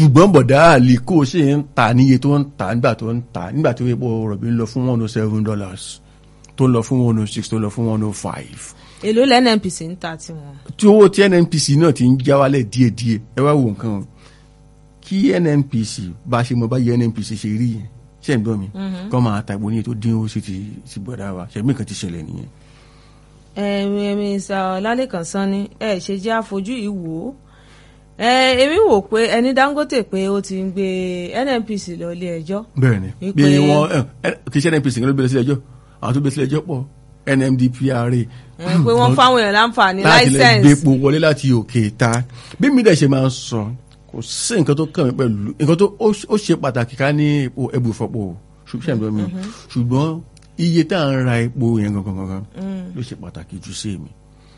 ṣùgbọ́n bọ̀dá àlìkò ṣe ń ta níye tó ń ta nígbà tó ń ta nígbà tó epo rọ̀bì ń lọ fún one oh seven dollars tó ń lọ fún one oh six tó ń lọ fún one oh five èló lẹ́nẹ̀mpc ń ta tiwọn. tí owó tí nnpc náà ti ń já wálẹ̀ díẹ̀díẹ̀ ẹ wá wo nǹkan o kí nnpc bá ṣe mọ báyìí nnpc ṣe rí yẹn ṣe ń gbọ́ mi kọ́ máa ta ìbò níye tó dín owó sí ti ti bọ̀dá wa ṣe mí kan ti ṣẹlẹ̀ nìyẹn. ẹ̀mí ẹ̀mí sọ lálẹ́kàn sanni ẹ̀ ṣe jẹ́ àfojú yìí wò ó ẹ̀ èmi wò pé ẹni Dangote pé ó ti ń gbé NNPC lọ ilé ẹjọ́ bẹ́ẹ̀ni Wípé- bí wọn ẹ kì í ṣe nnpc kan ló gbé lọ sílẹ̀ ẹjọ́ àwọn tó gbé sílẹ̀ ẹjọ́ pọ̀ nmdpra ẹ̀ pé wọ́n fáwọn èèyàn láǹfààní láti lè láìsẹ̀nsì gbépo wọlé láti òkè ta bí mi dẹ̀ ṣe máa ń sọ kò sí nǹkan tó kàn mí pẹ̀lú nǹkan tó ó ó ṣe pàtàkì ká ní epo ẹbù ìfọpo ṣùgbọ́n ṣàǹdọ́ mi ṣùgbọ́n iye tá à ń ra epo yẹn gangan gangan ló ṣe pàtàkì jù sí mi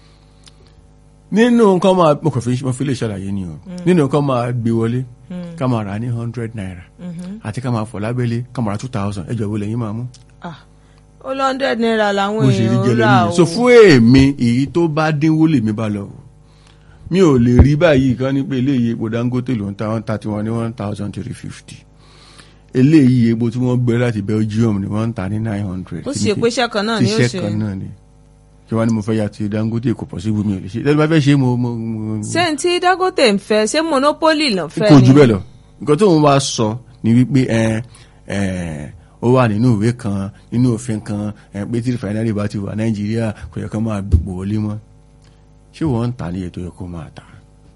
nínú nǹkan máa mo kàn fi mo fi lè ṣàlàyé ni o nínú nǹkan máa gbé wọlé ká máa rà ní hundred naira àti ká máa fọ̀ lábẹ́lé ká máa ra two thousand ẹjọ́ wo lẹ́yìn máa mú Ah, ó lọ hundred naira làwọn bó ṣe rí èèyàn gẹ́lẹ́ rà nìyẹn o so fún èmi èyí tó bá dínwó lèmi bá lọ o mi ò lè rí báyìí kan ní pé eléyìí epo Dangote ló ń ta one thirty one ní one thousand three fifty eléyìí epo tí wọ́n gbé láti Belgium ni wọ́n ń ta ní nine hundred ó sì ṣe pé iṣẹ́ kan náà ni ó iṣẹ́ ṣe kan náà ni kí wọ́n ní mo fẹ́ ya ti Dangote kò pọ̀ sí ibùmí ò lè ṣe lẹ́nu bá fẹ́ ṣe mo mo mo ṣé n tí Dangote ń fẹ́ ṣé monopoly ló fẹ́ kò ni jù bẹ́ẹ̀ lọ nǹkan tó ń wá sọ ni wípé ẹ ẹ ó wà nínú ìwé kan nínú òfin kan ẹ pé tí rìfàìnárì bá ti wà Nàìjíríà kò yẹ kó máa gbogbo wọlé mọ́ ṣé wọ́n ń tà ní iye tó yẹ kó máa tà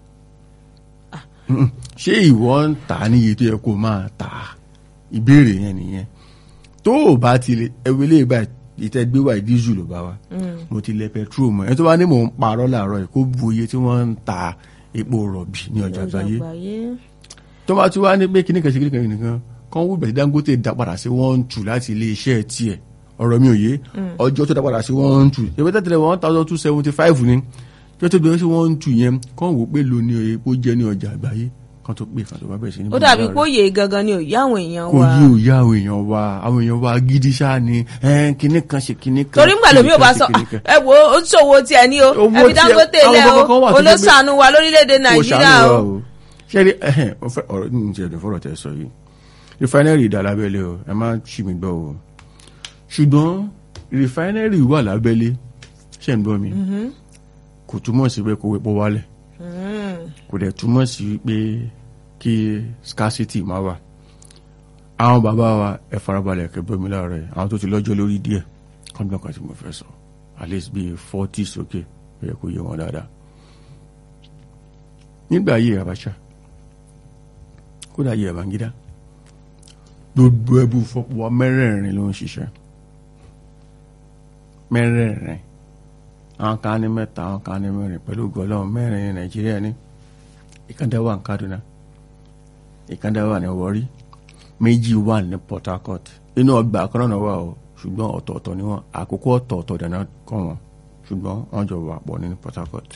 Mm-mm. ṣé ìwọ ń tà ní iye tó yẹ kó máa tà ìbéèrè yẹn nìyẹn tó o bá ti lè ẹwé lè bá ìtẹ́ gbé wà dísù ló bá wa mo ti lẹ petrol mọ́ ẹ tó bá ní mò ń parọ́ làárọ̀ yìí kó bu iye tí wọ́n ń ta epo rọ̀bì ní ọjà àgbáyé tó bá tún wá ní pé kíní kan ṣe kíní kan nìkan kan wú ìgbàtí Dangote dá padà sí one two láti ilé iṣẹ́ tiẹ̀ ọ̀rọ̀ mi ò yé ọjọ́ tó dá padà sí one two ìwé tẹ́tẹ̀lẹ̀ one thousand two seventy five ni tó tó bẹ̀rẹ̀ sí one two yẹn kàn wò pé lo ní epo jẹ́ ní ọjà àgbáyé kan tó pè kan tó bá bẹ̀rẹ̀ sí ní. ó dàbí pé òye gangan ni òye àwọn èèyàn kò wa yí òye àwọn èèyàn wa àwọn èèyàn wa gidi ṣáà ni ẹn, kíní kan ṣe kíní kan. torí ńgbà lómi ò kíní bá kan sọ ṣe kíní kan. ẹ wo ó ṣòwò tiẹ̀ ní o Owó ẹbí tiẹ̀- Dangote àwọn lẹ kankan wà o tó jẹ́ pé- olóṣàánú wa lórílẹ̀‐èdè kò Nàìjíríà ṣàánú o wa o ṣẹ́rí ẹ̀hẹ́n ó fẹ́ ọ̀rọ̀ ní ti ẹ̀dùn fọ́rọ̀ tẹ̀ sọ yìí refinery dà lábẹ́lé o ẹ má ṣì mí gbọ́ o ṣùgbọ́n refinery wà lábẹ́lé ṣe ń gbọ́ mi kò túmọ̀ sí pé kó epo wálẹ̀ kò dẹ̀ túmọ̀ sí pé kí scarcity má wà àwọn bàbá wa ẹ farabalẹ̀ kẹ́ gbọ́ mi láàárọ̀ yìí àwọn tó ti lọ́jọ́ lórí díẹ̀ kọ́ńdọ̀ kan tí mo fẹ́ sọ at least bíi forty sókè ó yẹ kó yé wọn dáadáa nígbà ayé Abacha kódà ayé Babangida gbogbo ẹbú fọpọ wa mẹ́rẹ̀ẹ̀rin ló ń ṣiṣẹ́ mẹ́rẹ̀ẹ̀rin àwọn kan ní mẹ́ta àwọn kan ní mẹ́rin pẹ̀lú gọlọrun mẹ́rin ní Nàìjíríà ní ìkàndá wà ní Kaduna ìkàndá wà ní Warri méjì wà ní Port Harcourt inú ọgbà kan náà wà o ṣùgbọ́n ọ̀tọ̀ọ̀tọ̀ ni wọ́n àkókò ọ̀tọ̀ọ̀tọ̀ dáná kọ́ wọn ṣùgbọ́n wọ́n jọ wà pọ̀ ní Port Harcourt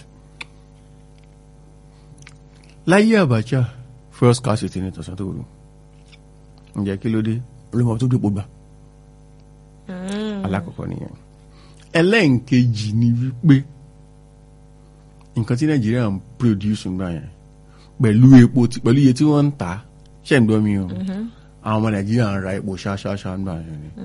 láyé Abacha first scarcity ní tọ̀sán tó rú ǹjẹ́ kí ló dé olómọ tó dépò gbà alákọ̀ọ́kọ́ nìyẹn ẹlẹ́ǹkejì ni wípé nǹkan tí Nàìjíríà ń produce ńgbà yẹn pẹ̀lú epo tí- pẹ̀lú iye tí wọ́n ń tà ṣẹ̀ ń gbọ́ mi o àwọn ọmọ Nàìjíríà ń ra epo ṣáṣáṣá ńgbà yẹn ni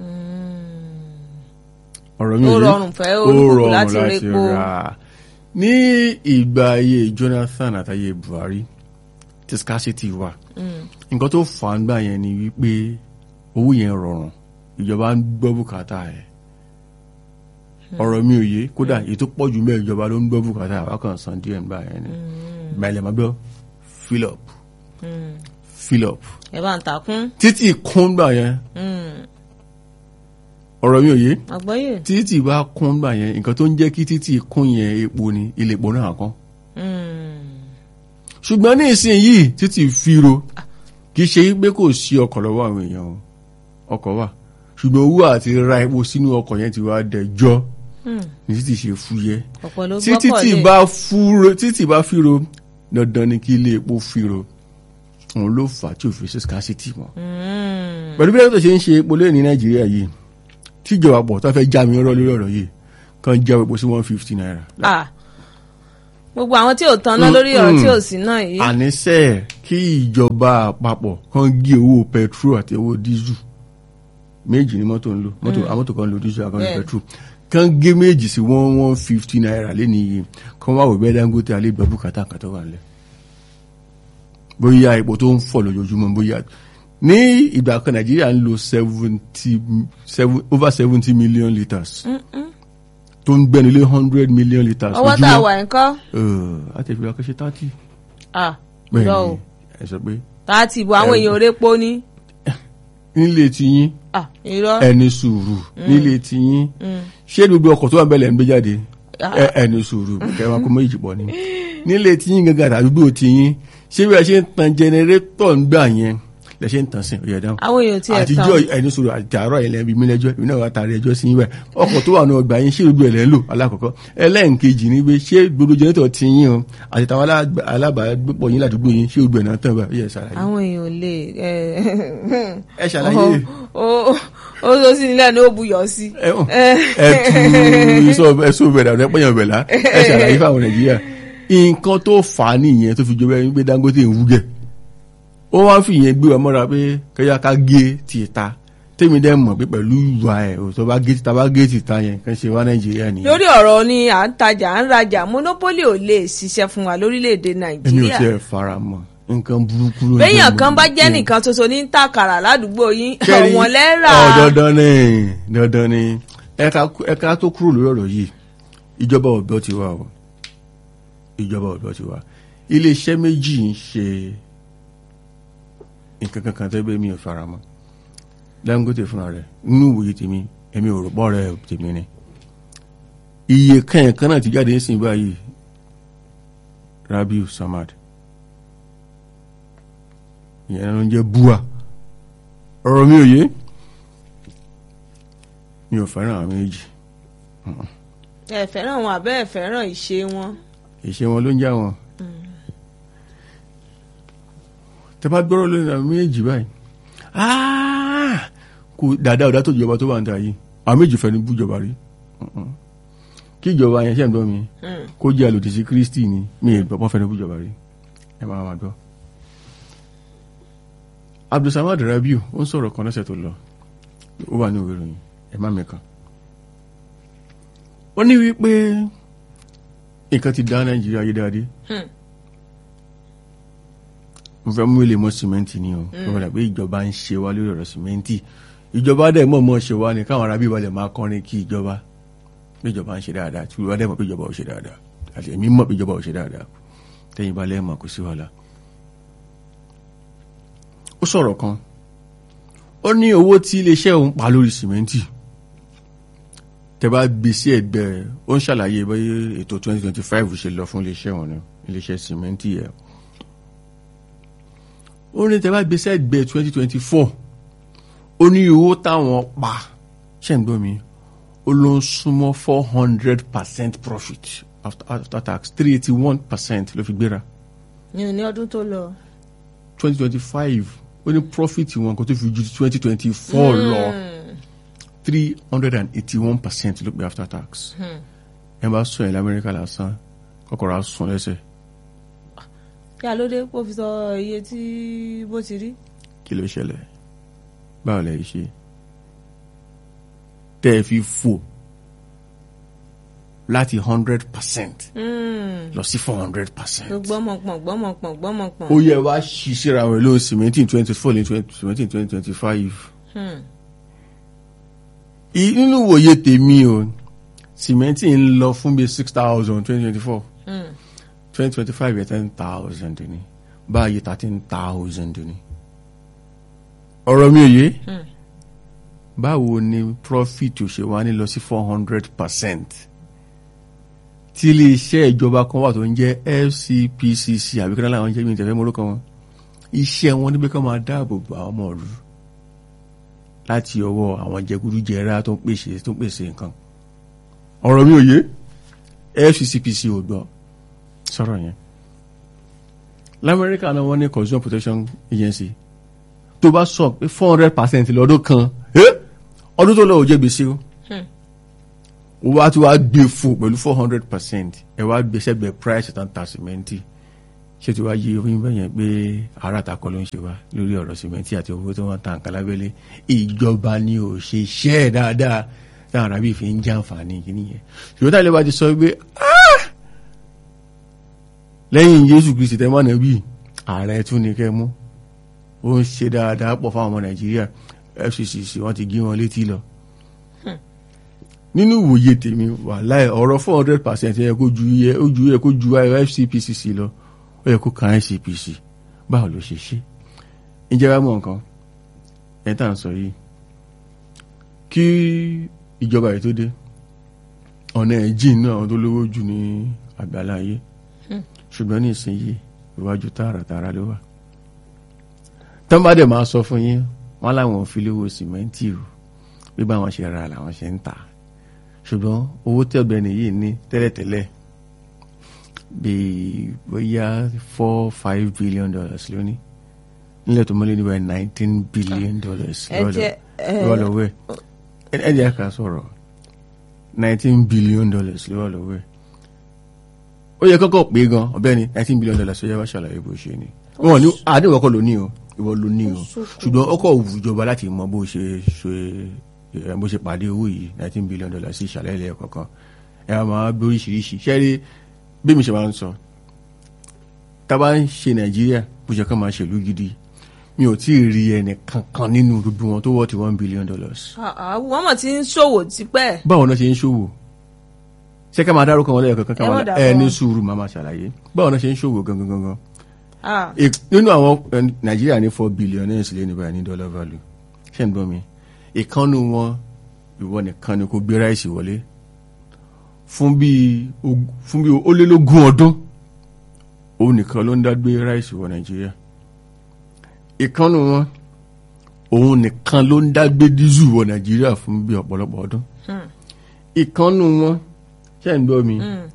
ọ̀rọ̀ mi Ó ò yé? rọrùn fẹ́ Ó olúkúlùkù rọrùn láti rí epo. rà ní ìgbà ayé Jonathan àtàyè Buhari tí scarcity wà nǹkan tó fà á gbà yẹn ni wípé owó yẹn rọrùn ìjọba ń gbọ́ bùkátà ẹ̀ ọ̀rọ̀ mi ò yé kódà èyí tó pọ̀ jù mẹ́ ìjọba ló ń gbọ́ bùkátà àwa kan san díẹ̀ nígbà yẹn ni ìgbàlẹ̀ máa gbọ́ fill up fill up ẹ bá ń takún títí kún gbà yẹn ọ̀rọ̀ mi ò yé àgbọ́yé títì bá kún gbà yẹn nǹkan tó ń jẹ́ kí títì kún yẹn epo ni ilé epo náà kún ṣùgbọ́n ní ìsìn yìí títì firo kì í ṣe pé kò sí ọkọ̀ lọ́wọ́ àwọn èèyàn o ọkọ̀ wà ṣùgbọ́n owó àti ra epo sínú ọkọ̀ yẹn ti wá dẹjọ́ ní títì ṣe fúyẹ́ ọ̀pọ̀ ló tí gbọ́kọ̀ títì lé bá fúro títì bá firo dandan ni kí ilé epo firo òun ló fà á tí ò fi ṣe scarcity mọ́ pẹ̀lú bí ẹ̀rọ tó ṣe ń ṣe epo lé ní nàìjíríà yìí tíjọba pọ̀ tó fẹ́ já mi rọ́ lórí ọ̀rọ̀ yìí kan já epo sí one fifty naira Ah, gbogbo àwọn tí ò tanná lórí ọ̀rọ̀ tí ò sí náà yìí. àníṣe kí ìjọba àpapọ̀ kan gé owó petrol àti owó dísù méjì ni mọ́tò ń lò mọ́tò àwọn mọ́tò kan ń lo dísù àkànlò Bẹ́ẹ̀. petrol kan gé méjì sí one one fifty naira lé nìyí kan wá wò bẹ́ẹ̀ Dangote alẹ́ ìgbà bùkátà kan tó wà nílẹ̀ bóyá epo tó ń fọ̀ lójoojúmọ́ bóyá ní ìgbà kan Nàìjíríà ń lo seventy seven over seventy million litres tó ń gbẹ́ni lé hundred million litres ọwọ́ tá a wà ń kọ́ àtẹ̀fẹ́ akẹ́ṣẹ́ thirty ah bẹ́ẹ̀ lọ ni o ẹ sọ pé tá a ti bo àwọn èèyàn orépo ní nílé tiyín ah irọ́ ẹni sùúrù nílé tiyín ṣé gbogbo ọkọ̀ tó wà bẹ́ẹ̀ lẹ́ ń gbé jáde Ẹ- ẹni sùúrù kẹwàá kó méjì pọ̀ ni nílé tiyín gangan àdúgbò tiyín ṣé bí a ṣe ń tan jẹnẹrétọ̀ ń gbà yẹn lẹ ṣe ń tan sí ọ̀yà dáhùn àwọn èèyàn tí ẹ̀ tán àtijọ́ ẹni sùúrù àtàrọ̀ ilẹ̀ ibi mílẹ́jọ́ ìbí náà wà tààrí ẹjọ́ sí ibẹ̀ ọkọ̀ tó wà ní ọgbà yín ṣé gbogbo ẹ̀ lẹ́ ń lò alákọ̀ọ́kọ́ ẹlẹ́ǹkejì ni pé ṣé gbogbo jẹnẹrétọ̀ tiyín o àti tàwọn alá- alábàágbépọ̀ yín ládùúgbò yín ṣé gbogbo ẹ̀ náà tán bá yẹ ṣàlàyé àwọn èèyàn ò lè ẹ ẹ ṣàlàyé ó ó ó sì nílẹ̀ ní ó buyọ̀ sí. ẹ ẹ tu sọ ẹ sọ bẹ̀rẹ̀ àwọn ẹpẹ́yàn bẹ̀lá ẹ ṣàlàyé fáwọn nàìjíríà nǹkan tó fà á nìyẹn tó fi jọba ẹni pé Dangote ń wúgẹ̀ ó wá fi ìyẹn gbé wa mọ́ra pé kẹ́yà ká gé tìta tèmi dẹ́ mọ̀ pé pẹ̀lú ìwà ẹ̀ òtọ́ bá gé tìta bá gé tìta yẹn kàn ṣe wá nàìjíríà nìyẹn lórí ọ̀rọ̀ ni à ń tajà à ń rajà monopoly ò lè ṣiṣẹ́ fún wa lórílẹ̀‐èdè èmi ò nàìjíríà tiẹ̀ fara mọ́ nǹkan burúkú ló ń béèyàn jẹ́ kan bá jẹ́ gbogbo. nìkan ṣoṣo ní tàkàrà ládùúgbò yín Kẹ́rí- ọ̀wọ́n lẹ́rà Ọ̀, dandan ni dandan ni ẹ̀ka ẹ̀ka tó kúrò lórí ọ̀rọ̀ yìí ìjọba ọ̀dọ́ ti wà o ìjọba ọ̀dọ́ ti wà iléeṣẹ́ méjì ń ṣe nǹkan kankan tẹ́gbẹ́ mi ò fara mọ́ Dangote fúnra rẹ̀ nínú ìwòye tèmi èmi ò rò pọ̀ rẹ̀ tèmi ni iye kẹ́yìn kan náà ti jáde ń sìn báyìí Rabiu Samad ìyẹn ló ń jẹ́ bua ọ̀rọ̀ mi ò yé mi ò fẹ́ràn àwọn méjì ẹ fẹ́ràn wọn àbẹ́ ẹ fẹ́ràn ìṣe wọn ìṣe wọn ló ń já wọn tẹ bá gbọ́rọ̀ lórí àwọn méjì báyìí Ah! kò dáadáa ọ̀dá tó ìjọba tó wà ń ta yìí àwọn méjì fẹ́ ní bújọba rí Mm-mm. kí ìjọba yẹn ṣe ń gbọ́ mi Mm. kó jẹ́ àlòdì sí Kristi ni mi ì gbọ́ fẹ́ ní bújọba rí ẹ máa máa gbọ́. Abdulsamad Rabiu ó ń sọ̀rọ̀ kan lọ́sẹ̀ tó lọ ó wà ní òwe ìròyìn ẹ má mẹ́kan ó ní wípé nǹkan ti dá Nàìjíríà yé dáadé Hmm. mo fẹ́ mú ilé mọ́ sìmẹ́ǹtì ni o ó wọ́n dà pé ìjọba ń ṣe wá lórí ọ̀rọ̀ sìmẹ́ǹtì ìjọba dẹ̀ mọ̀ mọ́ ṣe wá ni káwọn arábí balẹ̀ máa kọrin kí ìjọba pé ìjọba ń ṣe dáadáa tí ìjọba dẹ̀ mọ̀ pé ìjọba ò ṣe dáadáa àti èmi mọ̀ pé ìjọba ò ṣe dáadáa tẹ́yìn balẹ̀ mọ̀ kò sí wàhálà. ó sọ̀rọ̀ kan ó ní owó tí iléeṣẹ́ òun pa lórí sìmẹ́ǹtì tẹ bá gbé sí ẹ̀gbẹ́ rẹ̀ ó ń ṣàlàyé bóyá ètò 2025 ṣe lọ fún iléeṣẹ́ wọn ni iléeṣẹ́ sìmẹ́ǹtì yẹn ó ní tẹ́ bá gbé sẹ́gbẹ́ twenty twenty four ó ní owó táwọn pa ṣe ń gbọ́ mi ó ló ń súnmọ́ four hundred percent profit after, after tax three eighty one percent ló fi gbéra ní ní ọdún tó lọ. twenty twenty five ó ní profit wọn kò tó fi ju twenty twenty four lọ three hundred and eighty one percent ló pé after tax ẹ bá sọ yẹn lamẹ́ríkà lásán kọ́kọ́rọ́ á sùn lẹ́sẹ̀ kí alóde kó fi sọ iye tí bó ti rí. kí ló ṣẹlẹ̀ báwo lẹ ṣe tẹ́ ẹ fi fò láti hundred percent lọ sí four hundred percent. gbọ́mọpọ̀n gbọ́mọpọ̀n gbọ́mọpọ̀n. ó yẹ wá ṣí síra wọn lóhùn seventeen twenty four ní seventeen twenty twenty five. nínú ìwòye tèmi o sìmẹ́ntì ń lọ fún bíi six thousand twenty twenty four twenty twenty five yẹ ten thousand ni báyìí thirteen thousand ni. ọ̀rọ̀ mi ò yé báwo ni profit ò ṣe wá ní lọ sí four hundred percent tí iléeṣẹ́ ìjọba kan wà tó ń jẹ́ FCPCC àbí kí náà làwọn jẹ́ mi ìtẹ̀fẹ́ mọ́rúkọ wọn iṣẹ́ wọn níbi kan máa dáàbò bo àwọn ọmọ ìlú láti ọwọ́ àwọn jẹgúdújẹrá tó ń pèsè tó ń pèsè nǹkan ọ̀rọ̀ mi ò yé FCCPC ò gbọ́ sọ̀rọ̀ yẹn lamẹ́ríkà náà wọ́n ní consumer protection agency tó bá sọ pé four hundred percent lọ́dún kan ọdún tó lọ ò jẹ́ gbèsè o ó wá tí wàá gbé fò pẹ̀lú four hundred percent ẹ wá gbé sẹ́gbẹ̀ẹ́ price tán ta sìmẹ́ntì ṣé tí wàá yí oyún bẹ́ẹ̀ yẹn pé ara àtàkọ́ ló ń ṣe wá lórí ọ̀rọ̀ sìmẹ́ntì àti owó tí wọ́n ta nǹkan lábẹ́lé ìjọba ni ò ṣe iṣẹ́ ẹ̀ dáadáa táwọn arábì fi ń jàǹfààní kìíní yẹn ṣùgbọ́n táwọn ilé wa ti sọ pé "Ah! lẹ́yìn Jésù Kristi tẹ́ mọ́nà bíi ààrẹ tún ní kẹ́ mú ó ń ṣe dáadáa pọ̀ fáwọn ọmọ Nàìjíríà FCCC wọ́n ti gé wọn létí lọ nínú ìwòye tèmi wàláhì ọ̀rọ̀ four hundred percent yẹ kó ju yẹ ó ju yẹ kó ju FCPCC lọ ó yẹ kó kan ICPC báwo ló ṣe ṣe ìjẹba mọ nǹkan ẹ tá à ń sọ yìí kí ìjọba yìí tó dé ọ̀nà ẹ̀ jìn náà àwọn tó lówó jù ní àgbàlá ayé ṣùgbọ́n ní ìsinyìí iwájú tààràtààrà ló wà tán bá dẹ̀ máa sọ fún yín wọ́n láwọn ò fi lówó sìmẹ́ǹtì o bí báwọn ṣe ra làwọn ṣe ń tà ṣùgbọ́n owó tí ọ̀gbẹ́ni yìí ní tẹ́lẹ̀tẹ́lẹ̀ bíi bóyá four five billion dollars lónìí nílẹ̀ tó mọ́lẹ́ níbẹ̀ nineteen billion dollars ẹ jẹ́ ẹ- lọ́wọ́ lọ́wọ́ ẹ̀ ẹ̀ jẹ́ ká sọ̀rọ̀ nineteen billion dollars lọ́wọ́ lọ́wọ́ ẹ̀ ó yẹ kọ́kọ́ pé gan ọ̀bẹ́ni nineteen billion dollars ó yẹ wá ṣàlàyé bó ṣe ni wọn ní àdéhùn ọkọ ló ní o ìwọ ló ní o ṣùgbọ́n ọkọ̀ wù ìjọba láti mọ bó ṣe ṣe ẹ, bó ṣe pàdé owó yìí nineteen billion dollars sí ìṣàlẹ̀ ilẹ̀ kọ̀ọ̀kan ẹ á máa bí oríṣiríṣi ṣẹ́rí bí mi ṣe máa ń sọ tá a bá ń ṣe nàìjíríà bó ṣe kàn máa ṣèlú gidi mi ò tí ì rí ẹnì kankan nínú gbogbo wọn tó wọ́ ti one billion dollars Ah, ah, wọ́n mọ̀ tí ń ṣòwò tipẹ́ báwo náà ṣe ń ṣòwò ṣé ká máa dárúkọ wọn lẹ́yìn kankan Ẹ má ká máa dárúkọ ẹ ní wọn. sùúrù máa máa ṣàlàyé báwo náà ṣe ń ṣòwò gangan gangan Ah, Ìk- nínú àwọn eh, nàìjíríà ní four billionaires lé ní báyìí ní dollar value ṣé ń gbọ́ mi ìkànnù wọn ìwọ nìkan ni kò gbé ráìsì wọlé fún bí og- fún bí ó lé lógún ọdún òun nìkan ló ń dá gbé ráìsì wọ nàìjíríà ìkànnù wọn òun nìkan ló ń dá gbé dísù wọ nàìjíríà fún bí ọ̀pọ̀lọpọ̀ ọdún ìkànnù wọn ṣé ń gbọ́ mi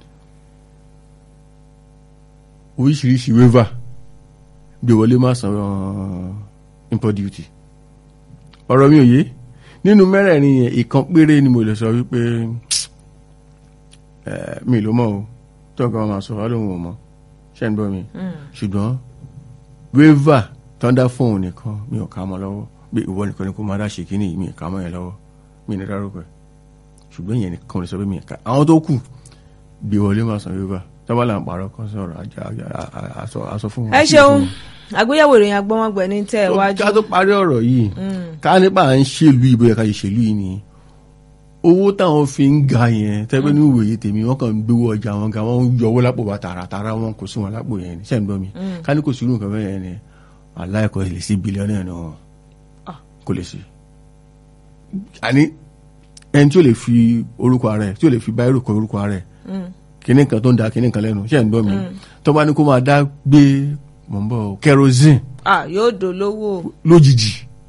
oríṣiríṣi waiver gbé wọlé má san uh, import duty ọ̀rọ̀ mi ò yé nínú mẹ́rẹ̀ẹ̀rin yẹn ìkan péré ni mo lè sọ wípé eh, mi ló mọ̀ o tó nǹkan máa sọ wá lóhùn ò mọ̀ ṣé ń gbọ́ mi ṣùgbọ́n waiver thunder phone nìkan mi ò ká mọ́ lọ́wọ́ pé ìwọ nìkan ni kó máa dá ṣe kíní yìí mi ò ká mọ́ yẹn lọ́wọ́ mi ní dárúkọ ẹ̀ ṣùgbọ́n ìyẹn nìkan lè sọ pé mi ò ká àwọn tó kù gbé wọlé má san waiver tọ́wọ́ là ń pààrọ̀ kan sọ̀rọ̀ àjà àjà- àsọ- àsọ fún wọn. ẹ ṣeun àgbéyẹ̀wò ìròyìn agbọ́mọgbẹ̀ ní tẹ̀ wájú ká tó parí ọ̀rọ̀ yìí ká nípa à ń ṣèlú ìbò yẹn ká ṣe ṣèlú yìí ni owó táwọn fi ń ga yẹn tẹ́gbẹ́ ní ìwòye tèmi wọ́n kàn ń gbowó ọjà wọn ga wọ́n ń yọ owó lápò wa tààràtààrà wọn kò sí wọn lápò yẹn ṣẹ́ ń gbọ́ mi ká ní kò sí irú nǹkan bẹ́ẹ̀ yẹn ni aláìkọ́ lè sí bílíọ̀nù ẹ̀ náà kò lè sí. àní ẹni tí ó lè fi orúkọ ara ẹ̀ tí ó lè fi báyìí kọ orúkọ ara ẹ̀ kíní kan tó ń da kíní kan lẹ́nu ṣẹ́ ń gbọ́ mi tó bá ní kó máa dá gbé mọ̀ ń bọ̀ kerosene Ah, yóò dolówó lójijì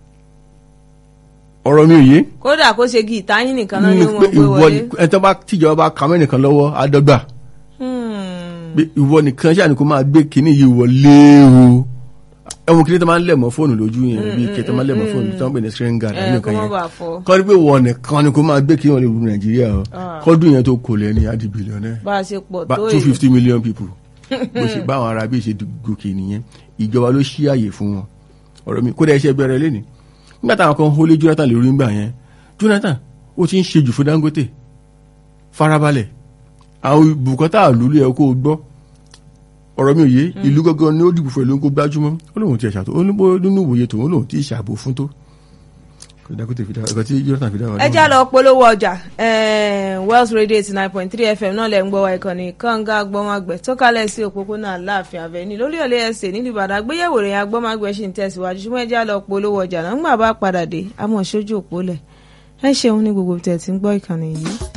ọ̀rọ̀ mi ò yé kódà kó ṣe gi ìtayín nìkan náà ni nínú wọ́n pé gbé ìwọ wọlé ni- ẹni tó bá tíjọba bá kà mẹ́ nìkan lọ́wọ́ àdọ́gba Hmm. pé ìwọ nìkan ṣáà ni kó máa gbé kinní yìí wọlé o ẹ̀wọ̀n kinní tó máa ń lẹ̀ mọ́ fóònù lójú yẹn bí ike tó máa ń lẹ̀ mọ́ fóònù tó ń pè ní screen guard ẹ àbí kó nǹkan má yẹn bàa fọ́ kọ́ ni pé ìwọ nìkan ni kó máa gbé kinní wọlé lu nàìjíríà o Ah. kọ́dún yẹn tó kò lẹ́ ní adi billionaire bá a ṣe pọ̀ Ba- tó two èyí fifty million people bó ṣe báwọn ará bí ṣe gòkè nìyẹn ìjọba ló ṣí àyè fún wọn ọ̀rọ̀ mi kódà iṣẹ́ bẹ̀rẹ̀ lẹ́ni nígbà táwọn kan hólé Jonathan lórí ńgbà yẹn Jonathan ó ti ń ṣe jù fún Dangote farabalẹ̀ àwọn bùkátà àlùlù yẹ kó o gbọ́ ọ̀rọ̀ mi ò yé ìlú gangan ni ó dìbò fún ẹ ló ń kó gbájúmọ́ ó lóun ti ṣàtò ó ní bó nínú ìwòye tòun lóun ti ṣàbò fún tó kò Dangote fi dá ẹ̀kọ́ tí Jonathan fi dá wa ẹ já lọ polówó ọjà eh, Wells Radio eighty nine point three FM náà lẹ ń gbọ́ wa ìkànnì kànga agbọ́mágbẹ̀ tó kálẹ̀ sí òpópónà Aláàfin Avenue lórí ọ̀lẹ́ ẹsẹ̀ nílùú Ìbàdàn àgbéyẹ̀wò rẹ̀ agbọ́mágbẹ̀ ṣì ń tẹ̀síwájú ṣùgbọ́n ẹ já lọ polówó ọjà náà ńgbà bá padà dé àmọ́ sójú òpó lẹ̀ ẹ ṣeun ní gbogbo tẹ̀ tí ń gbọ́ ìkànnì yìí.